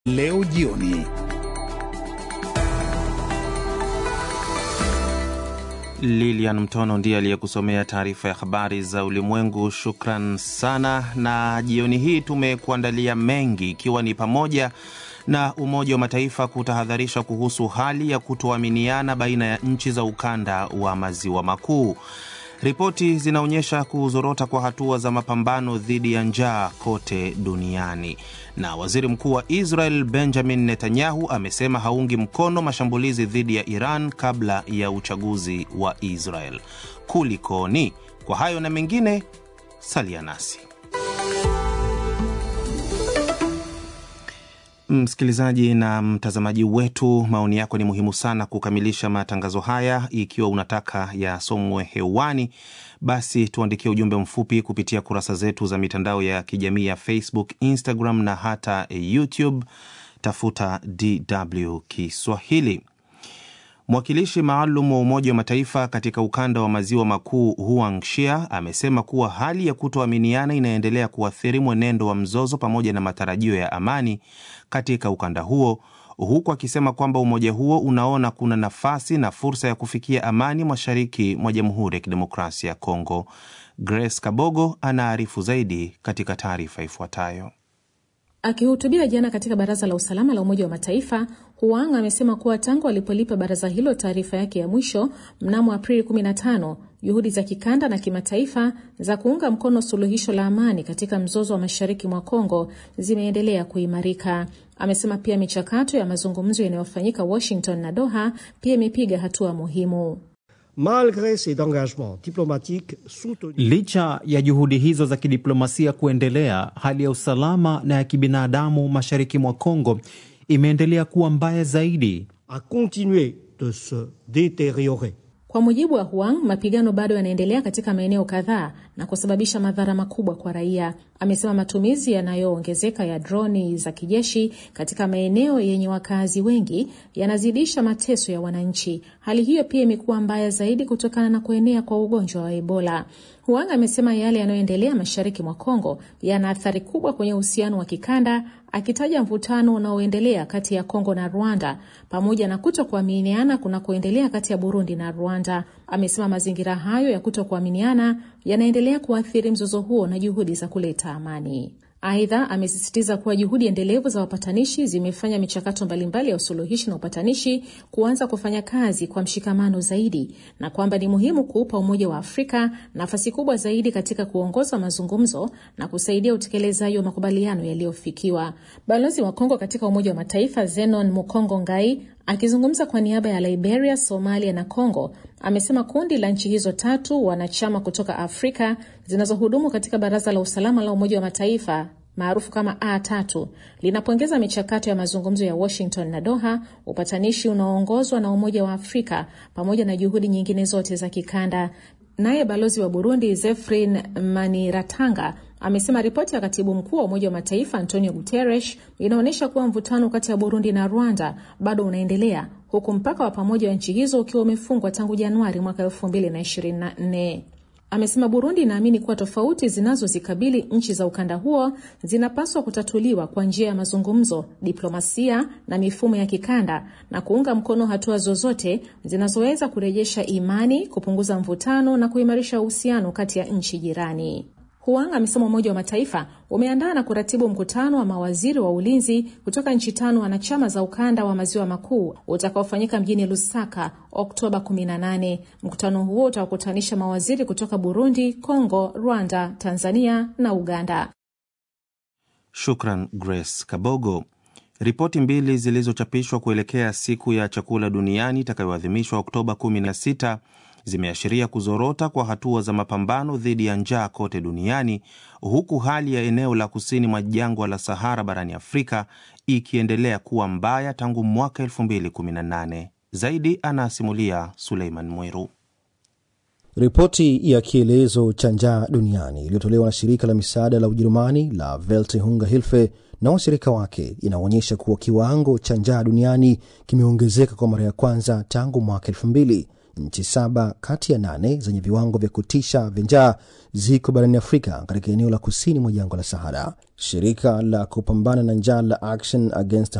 leo jioni. Lilian Mtono ndiye aliyekusomea taarifa ya habari za ulimwengu. Shukran sana. Na jioni hii tumekuandalia mengi, ikiwa ni pamoja na Umoja wa Mataifa kutahadharisha kuhusu hali ya kutoaminiana baina ya nchi za ukanda wa maziwa makuu. Ripoti zinaonyesha kuzorota kwa hatua za mapambano dhidi ya njaa kote duniani. Na waziri mkuu wa Israel Benjamin Netanyahu amesema haungi mkono mashambulizi dhidi ya Iran kabla ya uchaguzi wa Israel. Kulikoni? Kwa hayo na mengine, salia nasi. Msikilizaji na mtazamaji wetu, maoni yako ni muhimu sana kukamilisha matangazo haya. Ikiwa unataka yasomwe hewani, basi tuandikie ujumbe mfupi kupitia kurasa zetu za mitandao ya kijamii ya Facebook, Instagram na hata YouTube. Tafuta DW Kiswahili. Mwakilishi maalum wa Umoja wa Mataifa katika ukanda wa maziwa makuu Huang Shia amesema kuwa hali ya kutoaminiana inaendelea kuathiri mwenendo wa mzozo pamoja na matarajio ya amani katika ukanda huo, huku akisema kwamba umoja huo unaona kuna nafasi na fursa ya kufikia amani mashariki mwa Jamhuri ya Kidemokrasia ya Kongo. Grace Kabogo anaarifu zaidi katika taarifa ifuatayo. Akihutubia jana katika Baraza la Usalama la Umoja wa Mataifa, Huang amesema kuwa tangu alipolipa baraza hilo taarifa yake ya mwisho mnamo Aprili 15, juhudi za kikanda na kimataifa za kuunga mkono suluhisho la amani katika mzozo wa mashariki mwa Kongo zimeendelea kuimarika. Amesema pia michakato ya mazungumzo yanayofanyika Washington na Doha pia imepiga hatua muhimu. Malgre ces engagements diplomatiques soutenus. Licha ya juhudi hizo za kidiplomasia kuendelea, hali ya usalama na ya kibinadamu mashariki mwa Kongo imeendelea kuwa mbaya zaidi. a continué de se détériorer. Kwa mujibu wa Huang, mapigano bado yanaendelea katika maeneo kadhaa na kusababisha madhara makubwa kwa raia. Amesema matumizi yanayoongezeka ya droni za kijeshi katika maeneo yenye wakazi wengi yanazidisha mateso ya wananchi. Hali hiyo pia imekuwa mbaya zaidi kutokana na kuenea kwa ugonjwa wa Ebola. Huang amesema yale yanayoendelea mashariki mwa Kongo yana athari kubwa kwenye uhusiano wa kikanda, akitaja mvutano unaoendelea kati ya Kongo na Rwanda pamoja na kuto kuaminiana kunakoendelea kati ya Burundi na Rwanda. Amesema mazingira hayo ya kuto kuaminiana yanaendelea kuathiri mzozo huo na juhudi za kuleta amani. Aidha, amesisitiza kuwa juhudi endelevu za wapatanishi zimefanya michakato mbalimbali ya usuluhishi na upatanishi kuanza kufanya kazi kwa mshikamano zaidi na kwamba ni muhimu kuupa Umoja wa Afrika nafasi kubwa zaidi katika kuongoza mazungumzo na kusaidia utekelezaji wa makubaliano yaliyofikiwa. Balozi wa Kongo katika Umoja wa Mataifa Zenon Mukongo Ngai akizungumza kwa niaba ya Liberia, Somalia na Congo amesema kundi la nchi hizo tatu wanachama kutoka Afrika zinazohudumu katika Baraza la Usalama la Umoja wa Mataifa maarufu kama A3 linapongeza michakato ya mazungumzo ya Washington na Doha, upatanishi unaoongozwa na Umoja wa Afrika pamoja na juhudi nyingine zote za kikanda. Naye balozi wa Burundi Zefrin Maniratanga amesema ripoti ya katibu mkuu wa Umoja wa Mataifa Antonio Guterres inaonyesha kuwa mvutano kati ya Burundi na Rwanda bado unaendelea huku mpaka wa pamoja wa nchi hizo ukiwa umefungwa tangu Januari mwaka 2024. Amesema Burundi inaamini kuwa tofauti zinazozikabili nchi za ukanda huo zinapaswa kutatuliwa kwa njia ya mazungumzo, diplomasia na mifumo ya kikanda na kuunga mkono hatua zozote zinazoweza kurejesha imani, kupunguza mvutano na kuimarisha uhusiano kati ya nchi jirani. Huang amesema Umoja wa Mataifa umeandaa na kuratibu mkutano wa mawaziri wa ulinzi kutoka nchi tano wanachama za ukanda wa maziwa makuu utakaofanyika mjini Lusaka Oktoba 18. Mkutano huo utawakutanisha mawaziri kutoka Burundi, Congo, Rwanda, Tanzania na Uganda. Shukran Grace Kabogo. Ripoti mbili zilizochapishwa kuelekea siku ya chakula duniani itakayoadhimishwa Oktoba 16 zimeashiria kuzorota kwa hatua za mapambano dhidi ya njaa kote duniani huku hali ya eneo la kusini mwa jangwa la Sahara barani Afrika ikiendelea kuwa mbaya tangu mwaka 2018. Zaidi anasimulia Suleiman Mwiru. Ripoti ya kielezo cha njaa duniani iliyotolewa na shirika la misaada la Ujerumani la Welthungerhilfe na washirika wake inaonyesha kuwa kiwango cha njaa duniani kimeongezeka kwa mara ya kwanza tangu mwaka elfu mbili nchi saba kati ya nane zenye viwango vya kutisha vya njaa ziko barani Afrika katika eneo la kusini mwa jangwa la Sahara. Shirika la kupambana na njaa la Action Against